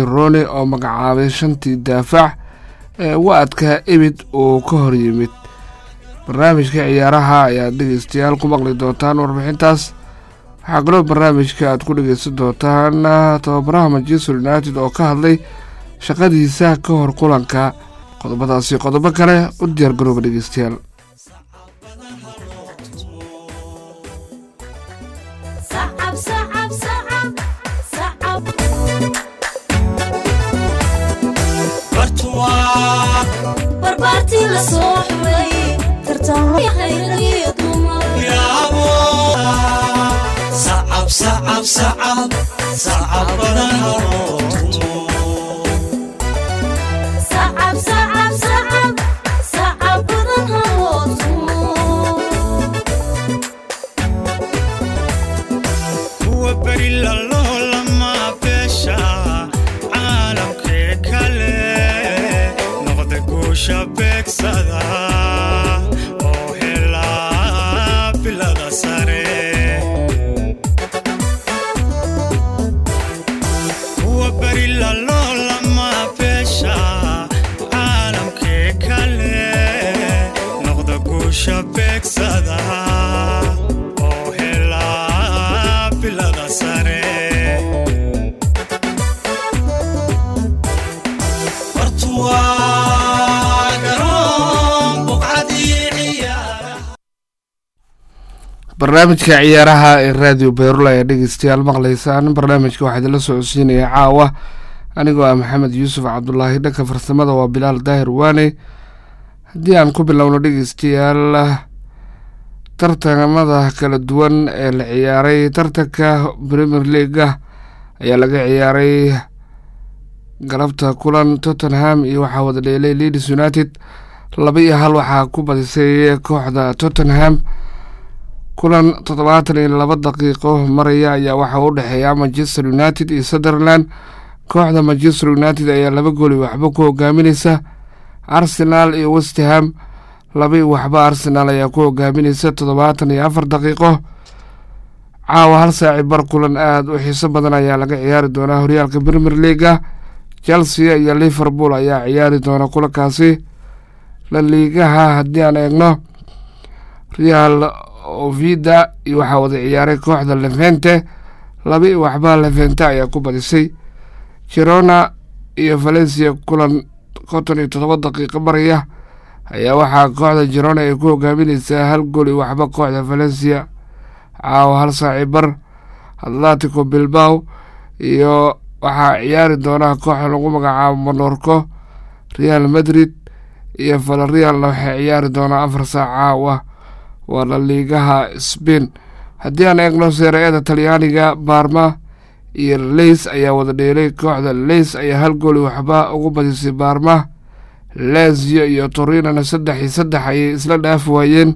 rone oo magacaabay shantii daafac ee wa-adka ebid uu ka hor yimid barnaamijka ciyaaraha ayaad dhegeystayaal ku maqli doontaan warbixintaas waxaa kaloo barnaamijka aad ku dhegeysan doontaan tababaraha manchester united oo ka hadlay shaqadiisa ka hor kulanka qodobadaasi qodobo kale u diyaargarooba dhegeystayaal barnaamijka ciyaaraha ee radio beerula ee dhegeystayaal maqlaysaan barnaamijka waxaa idinla socodsiinaya caawa anigoo ah maxamed yuusuf cabdulaahi dhanka farsamada waa bilaal daahir waane haddii aan ku bilowno dhegeystayaal tartamada kala duwan ee la ciyaaray tartanka premier leaga ayaa laga ciyaaray galabta kulan tottenham iyo waxaa wada dheelay leeds united laba iyo hal waxaa ku badisay kooxda tottenham kulan toddobaatan iyo laba daqiiqo maraya ayaa waxaa u dhexeeya manchester united iyo sunderland kooxda manchester united ayaa laba gooli waxba ku hogaamineysa arsenal iyo westham laba iyo waxba arsenal ayaa ku hogaamineysa toddobaatan iyo afar daqiiqo caawa hal saaci bar kulan aada u xiiso badan ayaa laga ciyaari doonaa horyaalka premier leaga chelsea iyo liverpool ayaa ciyaari doona kulankaasi la liigaha haddii aan eegno real ovida iyo waxaa wada ciyaaray kooxda levente laba iyo waxba levente ayaa ku badisay girona iyo valencia kulan konton iyo toddoba daqiiqo maraya ayaa waxaa kooxda girona ay ku hogaamineysaa hal gool iyo waxba kooxda valencia caawa hal saaci bar atlatico bilbaw iyo waxaa ciyaari doonaa kooxa lagu magacaabo monorco real madrid iyo valerialna waxay ciyaari doonaa afar saac caawa waa la liigaha sbain haddii aan eegno seera-eeda talyaaniga baarma iyo leys ayaa wada dheelay kooxda leys ayaa hal gooli waxba ugu badisay baarma lazio iyo torinana saddex iyo saddex ayay isla dhaafi waayeen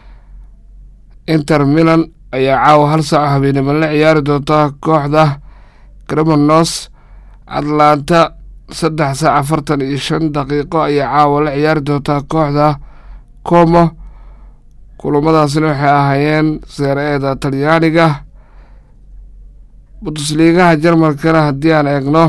inter milan ayaa caawa hal saac habeenimo la ciyaari doonta kooxda cremonos atlanta saddex saac afartan iyo shan daqiiqo ayaa caawa la ciyaari doontaa kooxda como kulamadaasina waxay ahaayeen seera-eeda talyaaniga bundusliigaha jarmalkana haddii aan eegno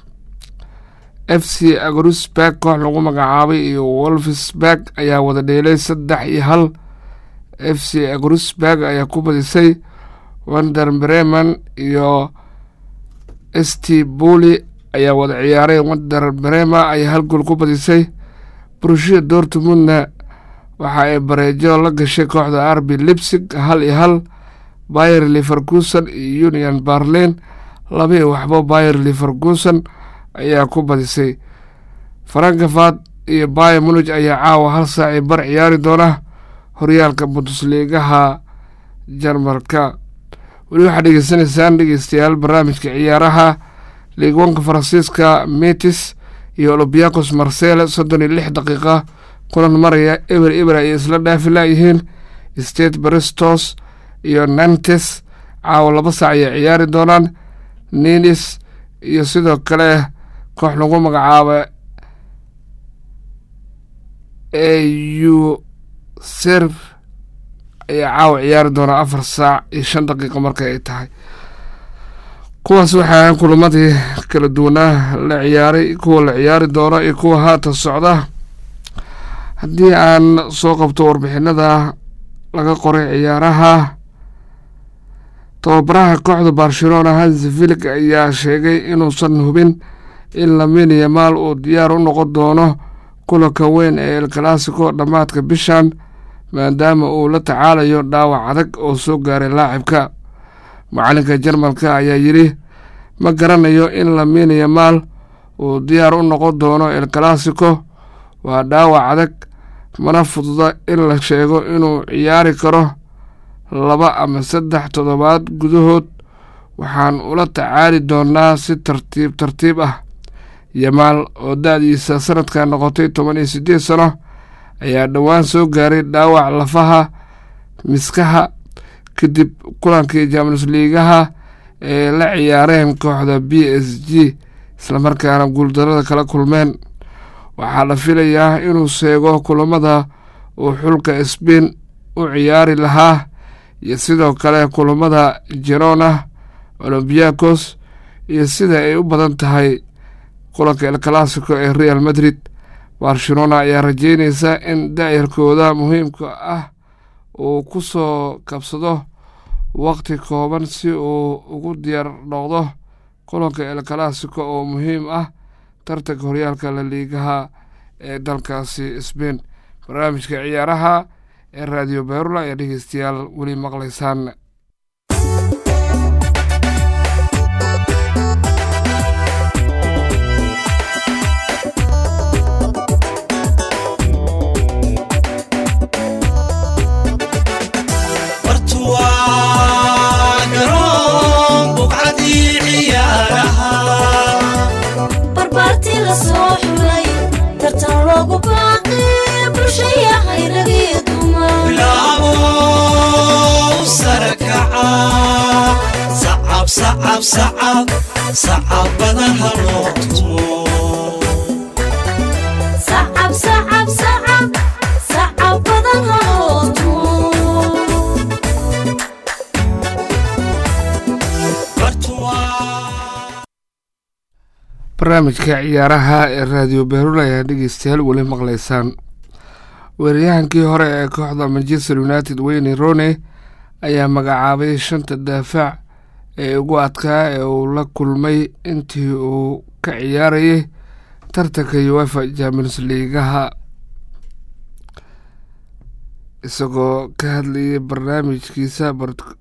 f c agrusberg koox lagu magacaabay iyo wolfsberg ayaa wada dheelay saddex iyo hal f c agrusberg ayaa ku badisay wander breman iyo st buli ayaa wada ciyaaray wander brema ayaa hal gool ku badisay brushia dortmundna waxa ay bareejo la gashay kooxda arbi lipsig hal iyo hal bayer liverkuson iyo union barlin laba iyo waxba bayer liverkuson ayaa ku badisay frankafat iyo bayer munig ayaa caawa hal saaci bar ciyaari doona horyaalka bundusliigaha jarmalka weli waxaad dhegeysanaysaan dhegeystayaal barnaamijka ciyaaraha liigwanka faransiiska metis iyo olombiakos marsele soddon iyo lix daqiiqa kulan maraya eber eber ayay isla dhaafi laayihiin state baristos iyo nantes caawa laba saac ayay ciyaari doonaan ninis iyo sidoo kale koox lagu magacaaba a u serv ayaa caawa ciyaari doonaa afar saac iyo shan daqiiqo marka ay tahay kuwaas waxaa kulamadii kala duwanaa la ciyaaray kuwa la ciyaari doona iyo kuwa haatan socda haddii aan soo qabto warbixinada laga qoray ciyaaraha tababaraha kooxda barcelona hansi filig ayaa sheegay inuusan hubin in lamin yamaal uu diyaar u noqon doono kulanka weyn ee el classico dhammaadka bishan maadaama uu la tacaalayo dhaawac adag oo soo gaaray laacibka macalinka jarmalka ayaa yidhi ma garanayo in lamin yamaal uu diyaar u noqon doono el classico waa dhaawac adag mana fududa in la sheego inuu ciyaari karo laba ama saddex toddobaad gudahood waxaan ula tacaali doonaa si tartiib tartiib ah yamaal oo da-diisa sanadka noqotay toban iyo siddeed sano ayaa dhowaan soo gaaray dhaawac lafaha miskaha kadib kulankii jamus liigaha ee la ciyaareen kooxda b s g islamarkaana guuldarada kala kulmeen waxaa la filayaa inuu seego kulamada uu xulka sbain u ciyaari lahaa iyo sidoo kale kulamada jerona olombiakos iyo sida ay u badan tahay kulanka el classico ee real madrid barcelona ayaa rajeynaysa in daayarkooda muhiimka ah uu ku soo kabsado waqti kooban si uu ugu diyaar noqdo kulanka el classico oo muhiim ah tartanka horyaalka la liigaha ee dalkaasi sbain barnaamijka ciyaaraha ee raadiyo beerula ayaa dhegeystayaal weli maqlaysaan sacabada haloo tumo barnaamijka ciyaaraha ee raadiyo beerula ayaa dhegeystayaal weli maqlaysaan weeraryahankii hore ee kooxda manchester united weyne rone ayaa magacaabay shanta daafac ee ugu adkaa ee uu la kulmay intii uu ka ciyaarayay tartanka uefa champions liigaha isagoo ka hadlayay barnaamijkiisa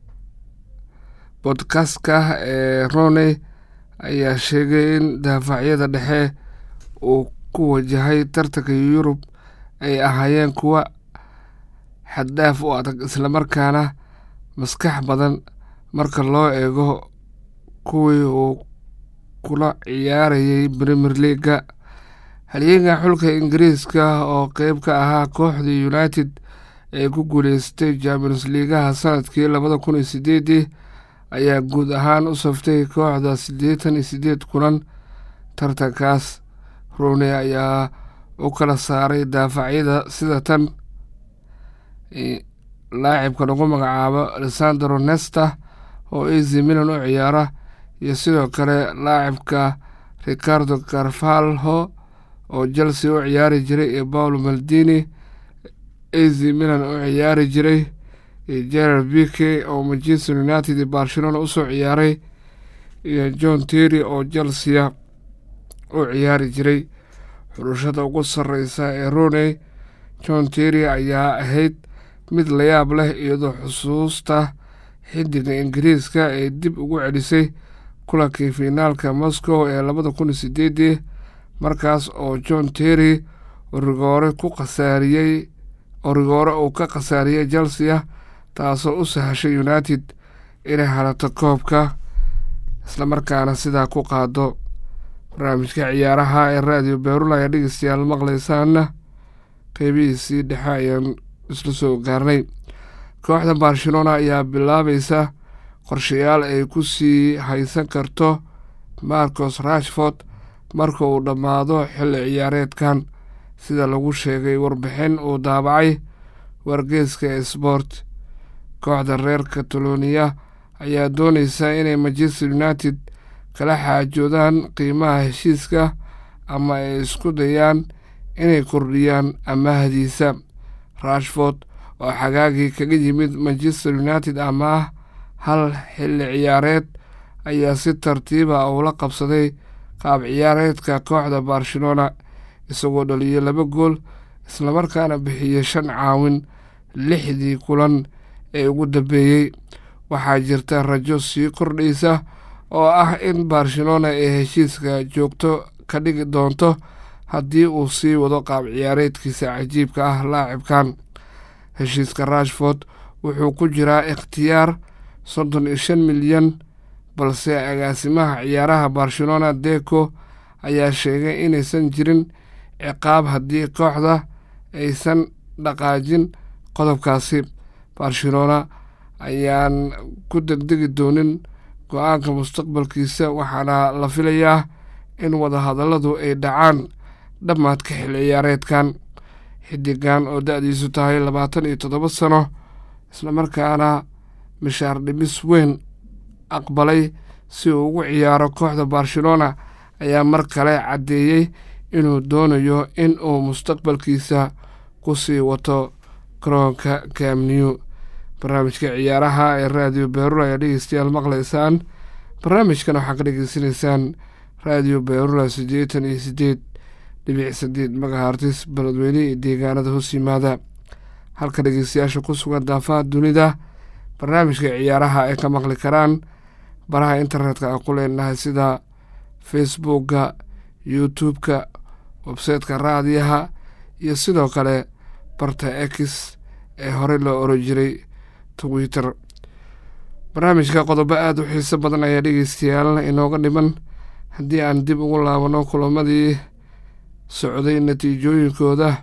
bodkastka ee rone ayaa sheegay in daafacyada dhexe uu ku wajahay tartanka yurub ay ahaayeen kuwa xaddaaf u adag islamarkaana maskax badan marka loo eego kuwii uu kula ciyaarayay premier leaga halyeega xulka ingiriiska oo qeyb ka ahaa kooxdii united ee ku guuleystay champions liigaha sanadkii labada kun iyo sideedii ayaa guud ahaan u saftay kooxda siddeetan iyo siddeed kulan tartankaas rone ayaa u kala saaray daafacyada sida tan laacibka lagu magacaabo alessandro nesta oo az milan u ciyaara iyo sidoo kale laacibka ricardo carvalho oo chelsea u ciyaari jiray iyo paolo maldini az milan u ciyaari jiray iyo gerard bike oo manchester united iyo barcelona usoo ciyaaray iyo john terry oo chelsea u ciyaari jiray xulashada ugu sarreysa ee roney john terry ayaa ahayd mid layaab leh iyadoo xusuusta xidiga ingiriiska ee dib ugu celisay kulankii fiinaalka moscow ee labada kun iyo sideedii markaas oo john terry rigoore ku khasaariyey oo rigoore uu ka khasaariyey chelsea taasoo u sahashay united inay halato koobka islamarkaana sidaa ku qaado barnaamijka ciyaaraha ee raadiyo beerula ayaa dhegeystayaal maqlaysaana qeybihiisii dhexe ayaan isla soo gaarnay kooxda barcelona ayaa bilaabaysa qorshayaal ay ku sii haysan karto marcos rashford marka uu dhammaado xilli ciyaareedkan sida lagu sheegay warbixin uu daabacay wargeeska ee sport kooxda reer kataloniya ayaa doonaysa inay manchester united kala xaajoodaan qiimaha heshiiska ama ay isku dayaan inay kordhiyaan amaahdiisa rashford oo xagaagii kaga yimid manchester united amaah hal xilli ciyaareed ayaa si tartiiba ula qabsaday qaab ciyaareedka kooxda barcelona isagoo dhaliyay laba gool islamarkaana bixiyey shan caawin lixdii kulan ee ugu dambeeyey waxaa jirta rajo sii kordhaysa oo ah in barcelona ay heshiiska joogto ka dhigi doonto haddii uu sii wado qaab ciyaareedkiisa cajiibka ah laacibkan heshiiska rashford wuxuu ku jiraa ikhtiyaar soddon iyo shan milyan balse agaasimaha ciyaaraha barcelona deco ayaa sheegay inaysan jirin ciqaab haddii kooxda aysan dhaqaajin qodobkaasi barcelona ayaan ku degdegi doonin go-aanka mustaqbalkiisa waxaana la filayaa in wadahadalladu ay dhacaan dhammaadka xilli ciyaareedkan xidigan oo da-diisu tahay labaatan iyo toddoba sano islamarkaana mishaar dhimis weyn aqbalay si uu ugu ciyaaro kooxda barcelona ayaa mar kale caddeeyey inuu doonayo in uu mustaqbalkiisa ku sii wato garoonka camnew barnaamijka ciyaaraha ee raadiyo beerula ayaa dhegeystayaal maqlaysaan barnaamijkan waxaa ka dhegeysanaysaan raadiyo beerula siddeetan iyo siddeed dhibic sideed magahartis beledweyne iyo deegaanada hoos yimaada halka dhegeystayaasha ku sugan daafaha dunida barnaamijka ciyaaraha ay ka maqli karaan baraha internetka aan ku leenahay sida facebookka youtube-ka websayteka raadiyaha iyo sidoo kale barta x ee horey loo oran jiray twitter barnaamijka qodobo aada u xiiso badan ayaa dhegeystayaal inooga dhiman haddii aan dib ugu laabano kulamadii socday natiijooyinkooda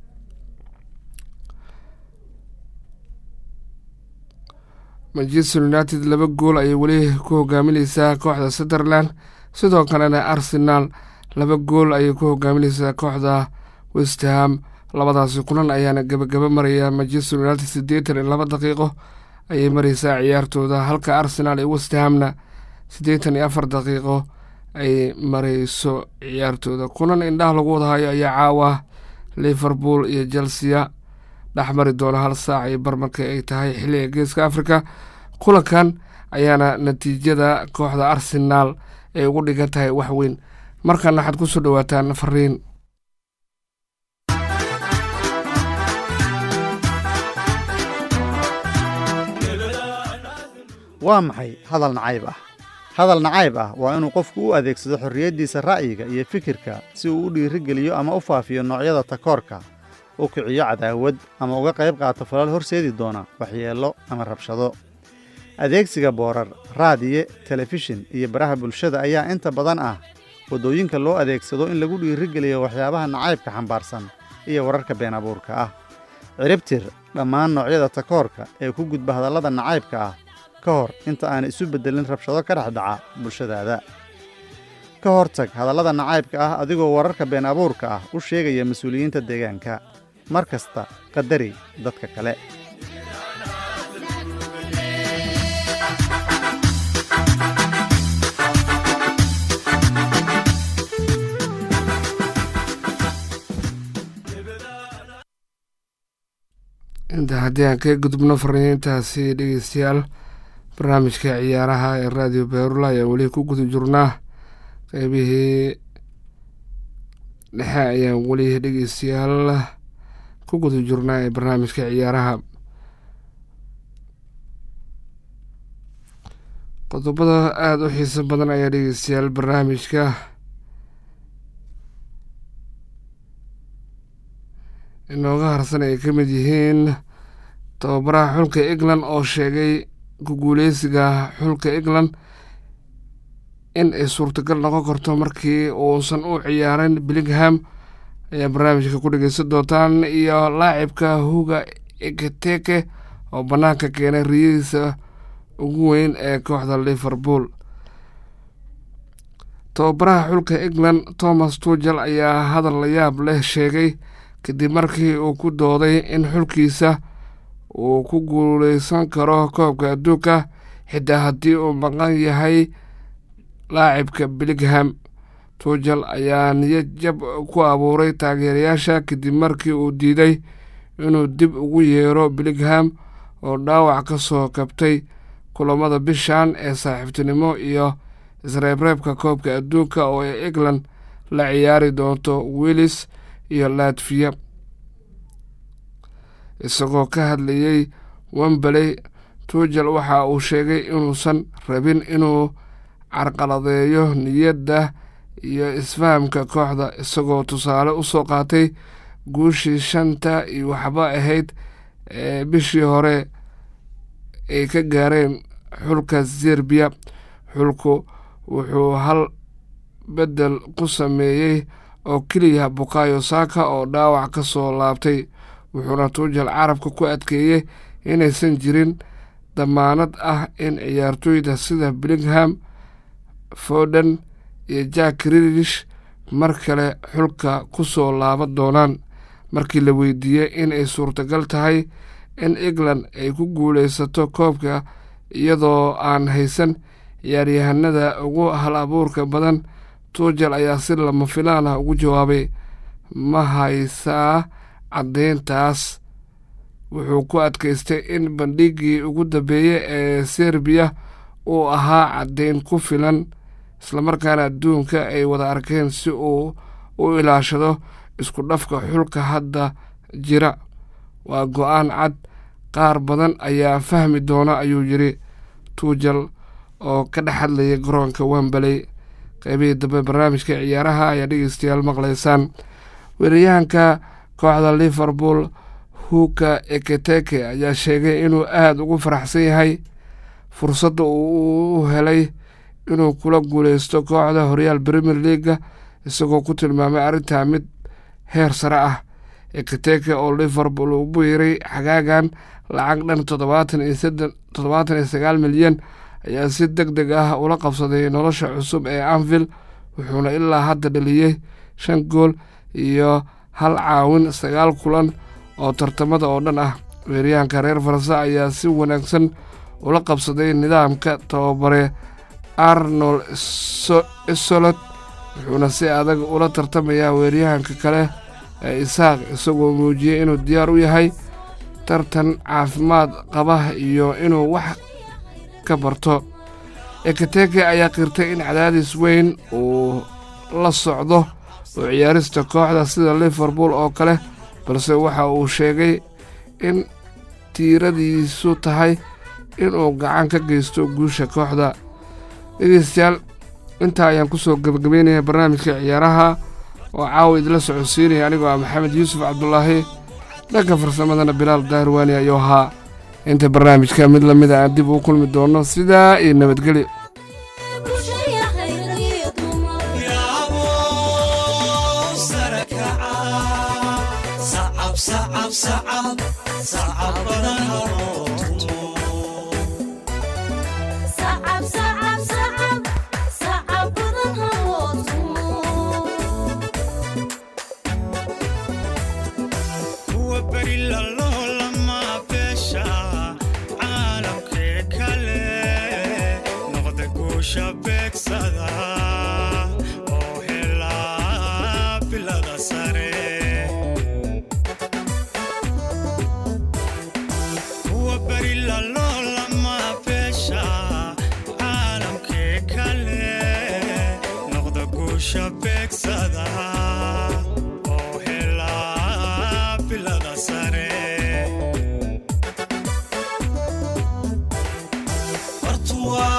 manchester united laba gool ayay weli ku hogaamineysaa kooxda sunderland sidoo kalena arsenal laba gool ayay ku hogaamineysaa kooxda westham labadaasi kulan ayaana gabagaba maraya manchester united siddeetan iyo laba daqiiqo ayay mareysaa ciyaartooda halka arsenal iyo westhamna siddeetan iyo afar daqiiqo ay mareyso ciyaartooda kulan indhaha lagu wadahayo ayaa caawa liverpool iyo chelsea dhex mari doona hal saac iyo barmarka ay tahay xilliga geeska africa kulankan ayaana natiijada kooxda arsenaal ay ugu dhigan tahay wax weyn markana waxaad kusoo dhawaataan fariin waa maxay hadal nacayb ah hadal nacayb ah waa inuu qofku u adeegsado xorriyaddiisa ra'yiga iyo fikirka si uu u dhiirigeliyo ama u faafiyo noocyada takoorka u kiciyo cadaawad ama uga qayb qaato falal horseedi doona waxyeello ama rabshado adeegsiga boorar raadiye telefishin iyo baraha bulshada ayaa inta badan ah waddooyinka loo adeegsado in lagu dhiirigeliyo waxyaabaha nacaybka xambaarsan iyo wararka been abuurka ah ciribtir dhammaan noocyada takoorka ee ku gudba hadallada nacaybka ah ka hor inta aana isu beddelin rabshado ka dhex dhaca bulshadaada ka hortag hadallada nacaybka ah adigoo wararka been abuurka ah u sheegaya mas-uuliyiinta deegaanka mar kasta qadari dadka kale inta haddii aan ka gudubno fariintaasi dhegeystayaal barnaamijka ciyaaraha ee raadiyo beerula ayaan weli ku guda jirnaa qeybihii dhexe ayaan weli dhegeystayaal ku guda jirnaa ee barnaamijka ciyaaraha qodobada aada u xiiso badan ayaa dhegeystayaal barnaamijka inooga harsan ay ka mid yihiin tababaraha xulka england oo sheegay ku guuleysiga xulka england in ay suurtagal noqon karto markii uusan u ciyaarin billingham ayaa barnaamijka ku dhegeysan doontaan iyo laacibka huga eketeke oo bannaanka keenay riyadiisa ugu weyn ee kooxda liverpool tababaraha xulka england thomas tugel ayaa hadal layaab leh sheegay kadib markii uu ku dooday in xulkiisa uu ku guuleysan karo koobka adduunka xitaa haddii uu maqan yahay laacibka biligham tuujal ayaa niyad jab ku abuuray taageerayaasha kadib markii uu diiday inuu dib ugu yeero biligham oo dhaawac ka soo kabtay kulamada bishan ee saaxiibtinimo iyo isreebreebka koobka adduunka oo ay england la ciyaari doonto willis iyo latfiya isagoo ka hadlayey wembaley tuujal waxa uu sheegay inuusan rabin inuu carqaladeeyo niyadda iyo isfahamka kooxda isagoo tusaale u soo qaatay guushii shanta iyo waxba ahayd ee bishii hore ay ka gaareen xulka serbiya xulku wuxuu hal beddel ku sameeyey oo keliya bukayo saaka oo dhaawac ka soo laabtay wuxuuna tuujal carabka ku adkeeyey inaysan jirin damaanad ah in ciyaartooyda sida biligham foden iyo jack rilish mar kale xulka ku soo laaban doonaan markii la weydiiyey in ay suurtagal tahay in england ay ku guulaysato koobka iyadoo aan haysan ciyaaryahanada ugu hal abuurka badan tuujal ayaa si lama filaan ah ugu jawaabay ma haysaa caddeyntaas wuxuu ku adkaystay in bandhigii ugu dambeeyey ee serbiya uu ahaa caddeyn ku filan islamarkaana adduunka ay wada arkeen si uu u ilaashado isku dhafka xulka hadda jira waa go-aan cad qaar badan ayaa fahmi doona ayuu yidhi tuujal oo ka dhex hadlayay garoonka wembaley qeybihii dambe barnaamijka ciyaaraha ayaa dhegeystayaal maqlaysaan weerayahanka kooxda liverpool huka eketeke ayaa sheegay inuu aada ugu faraxsan yahay fursadda uu u helay inuu kula guuleysto kooxda horyaal premier leaga isagoo ku tilmaamay arrintaa mid heer sare ah eketeke oo liverpool u biiray xagaagan lacag dhan toddobaatan iyo saddex toddobaatan iyo sagaal milyan ayaa si deg deg ah ula qabsaday nolosha cusub ee anvil wuxuuna ilaa hadda dhaliyey shan gool iyo hal caawin sagaal kulan oo tartamada oo dhan ah weeryahanka reer faranse ayaa si wanaagsan ula qabsaday nidaamka tababare arnold isolot wuxuuna si adag ula tartamayaa weeryahanka kale ee isaaq isagoo muujiyey inuu diyaar u yahay tartan caafimaad qaba iyo inuu wax ka barto ekateke ayaa qirtay in cadaadis weyn uu la socdo oo ciyaarista kooxda sida liverpool oo kale balse waxa uu sheegay in tiiradiisu tahay inuu gacan ka geysto guusha kooxda dhegeystayaal intaa ayaan kusoo gabagabeynaya barnaamijka ciyaaraha oo caawa idila socodsiinaya anigoo ah maxamed yuusuf cabdulaahi dhanka farsamadana bilaal daarwaani ayuu ahaa inta barnaamijka mid lamida aan dib uu kulmi doono sidaa iyo nabadgelyo yaabo sare kaca sacab sacab sacab sacab badan haloo tumo Sacab, sacab, sacab, sacab badan ha loo tumo. kuwa beri lalolama beesha caalamkee kale noqda guusha beegsada oo helaa bilada sare kuwa beri lalolama beesha caalamkee kale noqda guusha beegsada oo helaa bilada sare bartuwaa